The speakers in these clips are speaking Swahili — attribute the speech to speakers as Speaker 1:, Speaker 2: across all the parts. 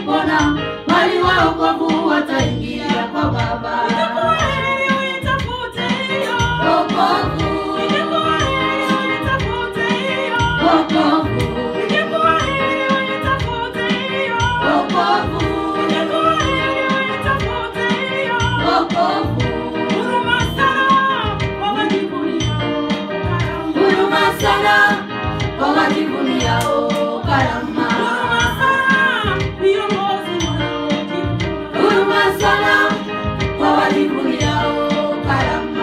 Speaker 1: pona, bali waokovu wataingia kwa Baba. Wokovu, wokovu, wokovu, wokovu. Huruma sana kwa wajivuniao karama. Huruma sana kwa wajivuniao karama.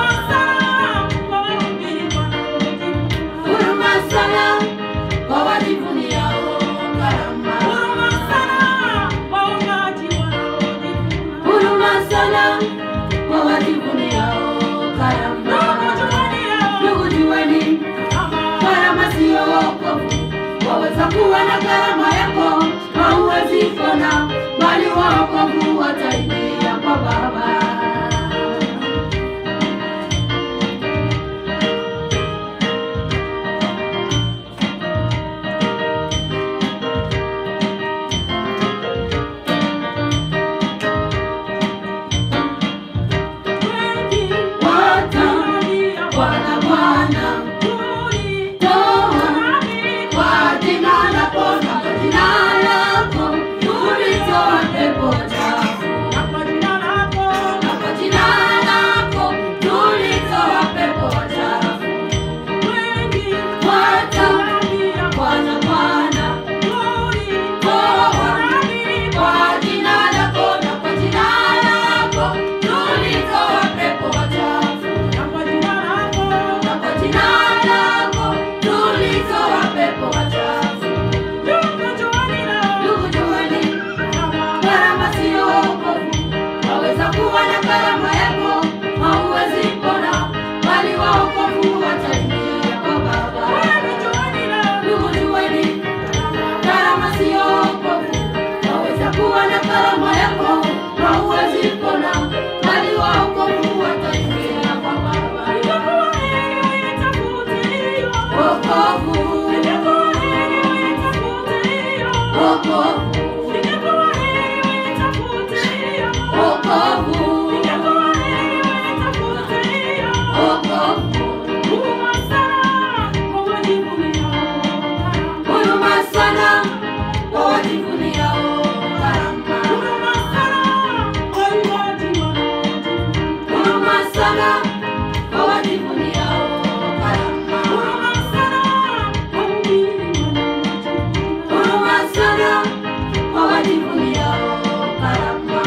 Speaker 1: Huruma sana kwa wajivuniao karama. Huruma sana kwa wajivuniao karama. Ndugu jueni, karama siyo wokovu. Waweza kuwa na karama yako, hauwezi pona, bali wokovu wataingia kwa Baba. Wata Bwana Bwana, toa kwa jina lako na kwa jina lako tulitoa pepo chafu. Na kwa jina lako tulitoa pepo chafu. Wata Bwana Bwana, toa kwa jina lako na kwa jina lako tulitoa pepo chafu. Na kwa jina lako tulitoa pepo wachafu. Ndugu jueni, karama siyo wokovu. Waweza kuwa na karama yako, hauwezi pona, bali waokovu wataingia kwa Baba. Ndugu jueni, karama siyo wokovu. Waweza kuwa na karama yako, hauwezi pona, bali waokovu wataingia kwa Baba. Wokovu, wokovu, wokovu, wokovu. Huruma sana kwa wajivuniao karama. Huruma sana kwa wajivuniao karama. Huruma sana kwa wajivuniao karama.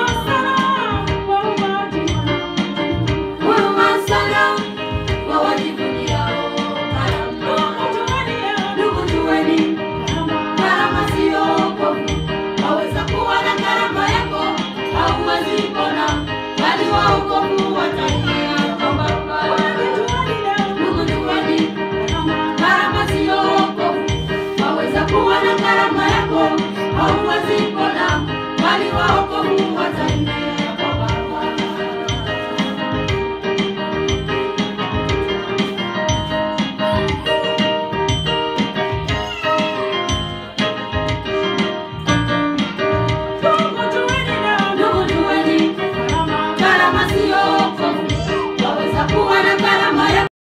Speaker 1: Huruma sana kwa wajivuniao karama. Ndugu jueni, karama siyo wokovu. Waweza kuwa na karama yako, hauwezi pona, bali waokovu wataingia kwa Baba. Ndugu jueni, karama siyo wokovu. Waweza kuwa na karama yako, hauwezi pona,